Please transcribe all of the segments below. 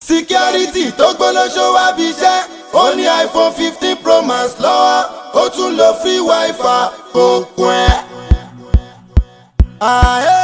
security tó gbólóṣó wá bí iṣẹ́ ó ní iphone fifteen pro max lọ́wọ́ ó tún lo free wifi kò kún ẹ́. Àhẹ́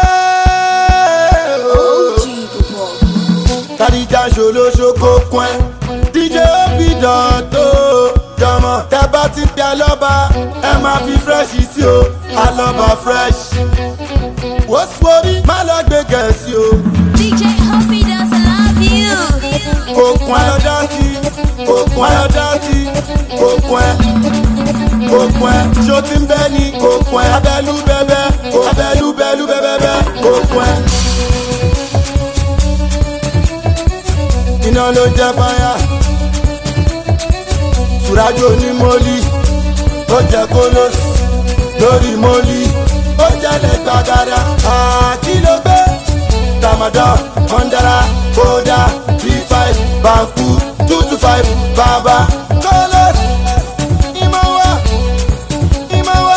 ooo kàdíjà ṣòlóṣó kò kún ẹ́ dj obi dọ̀tò jọmọ tẹ bá ti pẹ́ alọ́ba ẹ máa fi fresh sí o alọ́ba fresh wọ́sowọ́rí má lọ gbé gẹ̀ẹ́sì o DJ Hoppy does love you. òkun ẹ dá sí òkun ẹ dá sí òkun ẹ òkun ẹ ṣó ti ń bẹ́ ni òkun ẹ abẹ́lú bẹ́bẹ́ abẹ́lú bẹ́lú bẹ́bẹ́bẹ́ òkun ẹ. iná ló jẹ́ fáyà tùrájò ní mọ́lì ó jẹ́ kólósì lórí mọ́lì ó jẹ́lẹ̀ gbàgàdà àkìlógbé ramadan mandara koda b5 banku two two five baba kólósì ìmọ̀wá ìmọ̀wá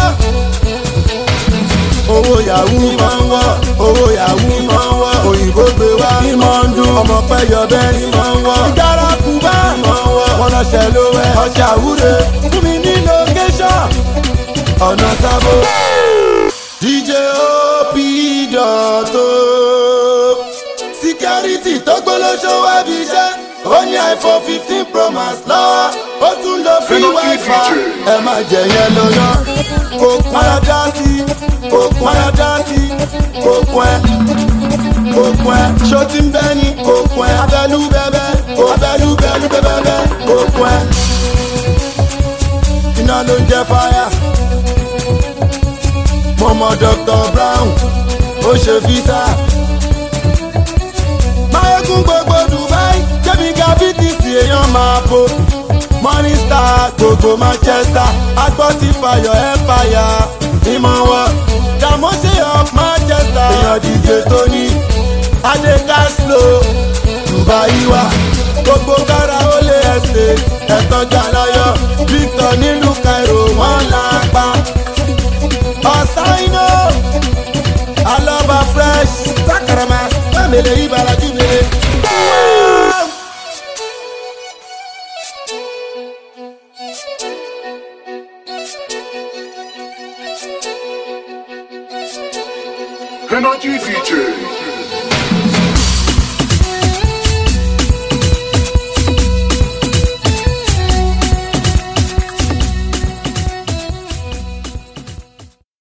owó yahoo máa ń wọ́ owó yahoo máa ń wọ́ òyìnbó gbé wá ìmọ̀ ń dún ọmọ pẹ́ yọ bẹ́ẹ̀ ni máa ń wọ́ ìjára kúbá máa ń wọ́ wọn lọ́sẹ̀ ló wẹ̀ ọjà àwúre fún mi ní location ọ̀nà sábò dj op dọ̀tò security tó gbólóṣó wá bí iṣẹ́ ó ní iphone fifteen pro max lọ́wọ́ ó tún lo free wifi ẹ má jẹ yẹn lọ́nà kò pọn ẹ dá sí kò pọn ẹ dá sí kò pọn ẹ kò pọn ẹ ṣó ti ń bẹ́ ni kò pọn ẹ abẹ́lú bẹ́bẹ́ abẹ́lú bẹ́lú bẹ́bẹ́bẹ́ kò pọn ẹ iná ló ń jẹ fáyà mo mọ dr brown ó ṣe fisa máyégún gbogbo dubai jẹ́bi gravity sí èèyàn máa bo morning star gbogbo manchester agbọ́tí fayọ̀ empire ìmọ̀ wọn dàmọ́sí of manchester èèyàn díje tó ní adé caslo dubai wa gbogbo kára ó lé ẹsẹ̀ ẹ̀tàn jàláyọ̀ victor nílùú cairo wọ́n là pa ọ̀sáínò alọ́ba fresh sakarama mẹ́mẹ́lẹ́ ibarajú mẹ́lẹ́. Energy DJ.